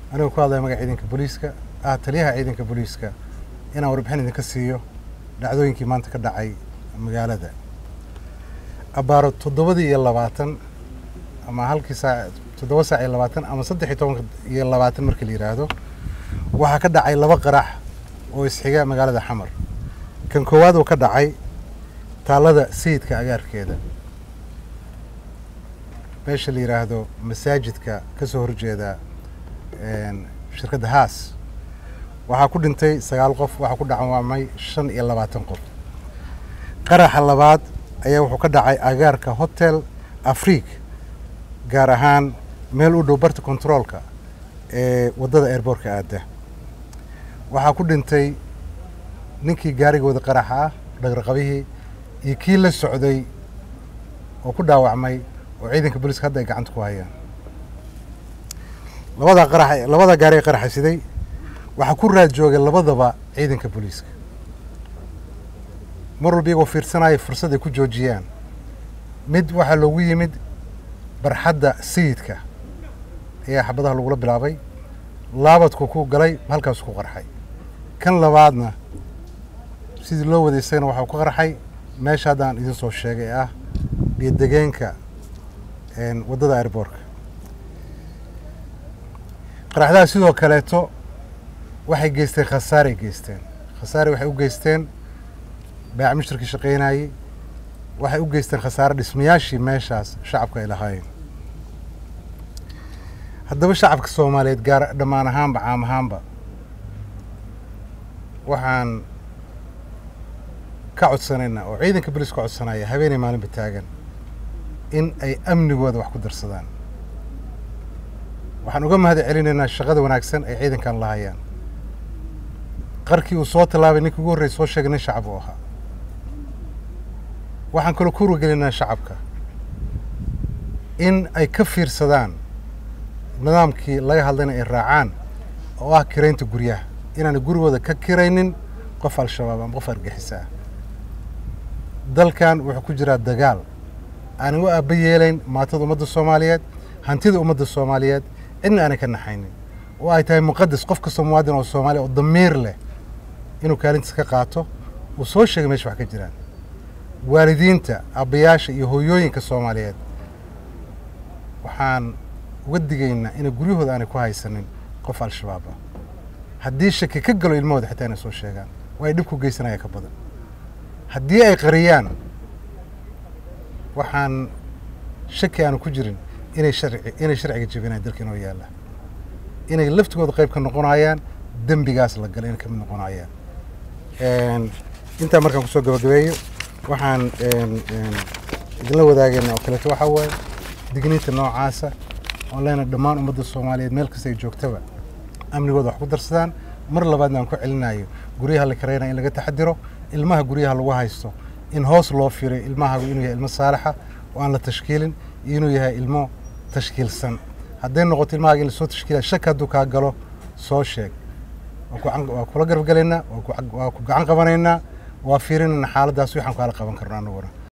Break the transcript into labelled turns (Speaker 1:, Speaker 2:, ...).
Speaker 1: anigoo ku hadlaya magaca ciidanka booliiska ah taliyaha ciidanka booliiska inaan warbixin idinka siiyo dhacdooyinkii maanta ka dhacay magaalada abbaaro toddobadii iyo labaatan ama halkii saac toddoba saac iyo labaatan ama saddex iyo toban iyo labaatan markii la yidhaahdo waxaa ka dhacay laba qarax oo isxiga magaalada xamar kan koowaad oo ka dhacay taallada sayidka agaarkeeda meesha la yidhaahdo masaajidka ka soo horjeeda shirkadda haas waxaa ku dhintay sagaal qof waxaa ku dhacawaamay shan iyo labaatan qof qaraxa labaad ayaa wuxuu ka dhacay agaarka hotel afriik gaar ahaan meel u dhow barta kontaroolka ee waddada airboortka aadda waxaa ku dhintay ninkii gaarigooda qaraxa ah dhagraqabihii iyo kii la socday oo ku dhaawacmay oo ciidanka booliiska hadda ay gacanta ku hayaan labadaa qarax labadaa gaari ee qaraxa siday waxaa ku raad joogay labadaba ciidanka booliiska mar walba iyagoo fiirsanaya fursad ay ku joojiyaan mid waxaa loogu yimid barxadda sayidka ayaa xabadaha lagula bilaabay laabadku ku galay halkaasu ku qarxay kan labaadna sidii loo waday isagana waxaa ku qarxay meesha haddaan idin soo sheegay ah biyo-degeenka waddada airboortka qaraxdaha sidoo kaleeto waxay geysteen khasaaray geysteen khasaare waxay u geysteen baac mushtarkii shaqaynayey waxay u geysteen khasaare dhismayaashii meeshaas shacabka ay lahaayeen haddaba shacabka soomaaliyeed gaar dhammaan ahaanba caam ahaanba waxaan ka codsanaynaa oo ciidanka bolis ka codsanaya habeenay maalinba taagan in ay amnigooda wax ku darsadaan waxaan uga mahad celinaynaa shaqada wanaagsan ay ciidankan lahayaan qarkii uu soo tallaabay ninkii ugu horrey soo sheegay nin shacab uu ahaa waxaan kaloo ku wargelinaa shacabka in ay ka fiirsadaan nidaamkii laga hadlayna ay raacaan oo ah kiraynta guryaha inaanay gurigooda ka kiraynin qof al-shabaab ama qof argixisa ah dalkan wuxuu ku jiraa dagaal aanay u aaba yeelayn maatada ummadda soomaaliyeed hantida ummadda soomaaliyeed cidna aanay ka naxaynin oo ay tahay muqadas qof kastoo muwaadin oo soomaaliya oo damiir leh inuu kaalintiis ka qaato uu soo sheegay meesha wax ka jiraan waalidiinta aabbayaasha iyo hooyooyinka soomaaliyeed waxaan uga digaynaa inay guryahooda aanay ku haysanin qof al-shabaab ah haddii shaki ka galo ilmahooda xitaa inay soo sheegaan waa ay dhib ku geysanaya ka badan haddii ay qariyaan waxaan shaki aanu ku jirin inay sharci inay sharciga jebinayaan dalka inoo yaalla inay laftigooda qayb ka noqonayaan dembigaas la galay inay ka mid noqonayaan intaa markaan kusoo gabagabeeyo waxaan idinla wadaagayna oo kaleeto waxaa waaye digniinta noocaasa oon leena dhammaan ummadda soomaaliyeed meel kasta ay joogtaba amnigooda wax ku darsadaan mar labaadna aan ku celinayo guryaha la karaynaya in laga taxadiro ilmaha guryaha lagu haysto in hoos loo firay ilmahagu inuu yahay ilmo saalaxa oo aan la tashkiilin iyo inuu yahay ilmo tashkiilsan hadday noqoto ilmahaga in lasoo tashkiilaya shaki hadduu kaa galo soo sheeg waa kula garabgalaynaa waa ku gacan qabanaynaa waa fiirinayna xaaladdaas waxaan kaala qaban karno annaguna